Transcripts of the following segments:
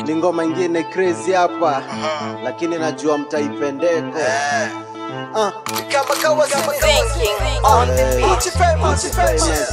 ni ngoma ingine crazy hapa lakini najua mtaipendeko Ah, Kama kawa kama Thinking on the beat. Multi famous.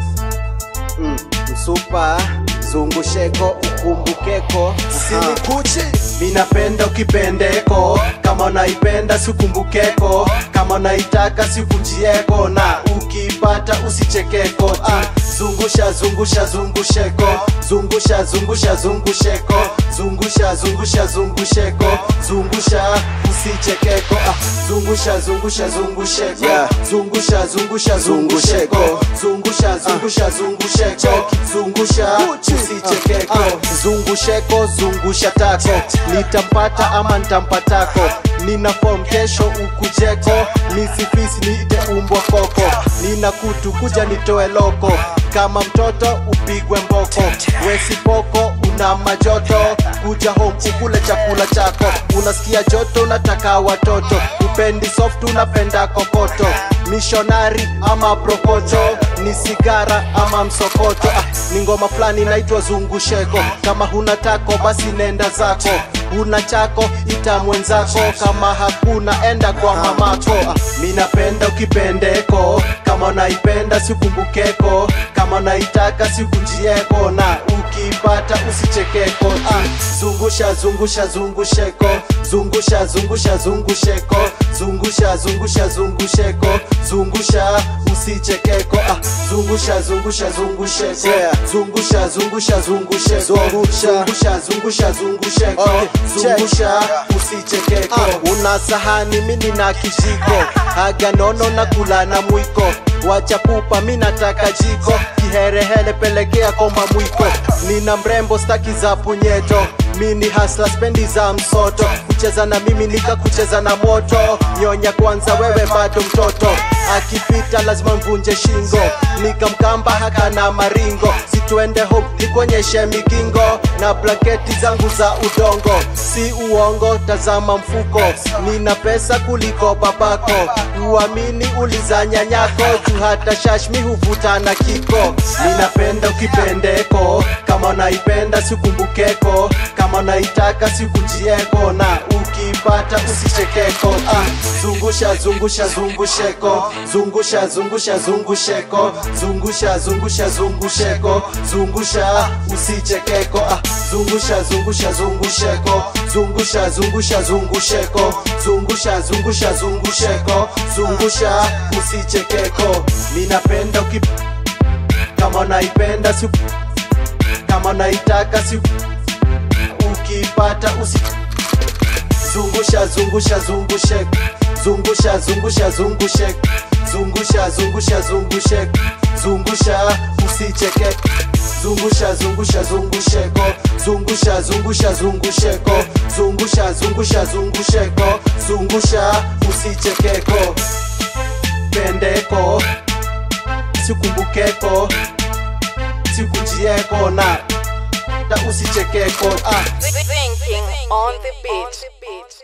mm, msupa zungusheko ukumbukeko Sinikuchi. minapenda ukipendeko kama unaipenda sikumbukeko kama unaitaka sikunjieko na ukiipata usichekeko ah, zungusha zungusha zungusheko zungusha zungusha zungusheko zungusha zungusha zungusheko zungusha usichekeko ah, zungusha zungusha zungusheko Yeah. zungusha zungusha zungusheko zungusha zungusha zungusheko zungusha usichekeko zungusheko zungusha tako nitampata ama ntampatako nina form kesho ukujeko misifisi niite umbwa koko nina kutu kuja nitoe loko kama mtoto upigwe mboko wesipoko una majoto kuja home ukule chakula chako unasikia joto unataka watoto upendi soft unapenda kokoto mishonari ama prokoto ni sigara ama msokoto ah, ni ngoma fulani inaitwa zungusheko kama huna tako basi nenda zako huna chako ita mwenzako kama hakuna enda kwa mamako ah, mi napenda ukipendeko kama unaipenda sikumbukeko kama unaitaka sikunjieko na ukiipata usichekeko ah, zungusha zungusha zungusheko zungusha zungusha zungusheko zungusha zungusha zungusheko zungusha usichekeko ah, zungusha zungusha zungusheko Yeah. zungusha zungusha zungusheko Zungusha. zungusha zungusha zungusheko Okay, check. zungusha usichekeko Ah. una sahani mini na kijiko haga nono na kula na mwiko wacha pupa mi nataka jiko kiherehere pelekea komba mwiko nina mrembo staki za punyeto mini hasla spendi za msoto kucheza na mimi nika kucheza na moto nyonya kwanza wewe bado mtoto akipita lazima mvunje shingo nikamkamba haka na maringo situende home nikuonyeshe migingo na blanketi zangu za udongo si uongo tazama mfuko nina pesa kuliko babako uamini uliza nyanyako juu hata shashmi huvuta na kiko ninapenda ukipendeko kama unaipenda sikumbukeko kama unaitaka sikunjieko na ukiipata usichekeko ah, zungusha zungusha zungusheko zungusha zungusha zungusheko zungusha zungusha zungusheko zungusha usichekeko ah, zungusha zungusha zungusheko zungusha zungusha zungusheko zungusha zungusha zungusheko zungusha usichekeko ninapenda ukip kama unaipenda si kama unaitaka si ukiipata usi zungusha zungusha zungushek zungusha zungusha zungushek zungusha zungusha zungushek zungusha usicheke zungusha zungusha zungusheko zungusha zungusha zungusheko zungusha zungusha zungusheko zungusha usichekeko pendeko sikumbukeko sikunjieko na ta usichekeko ah Thinking on the beat.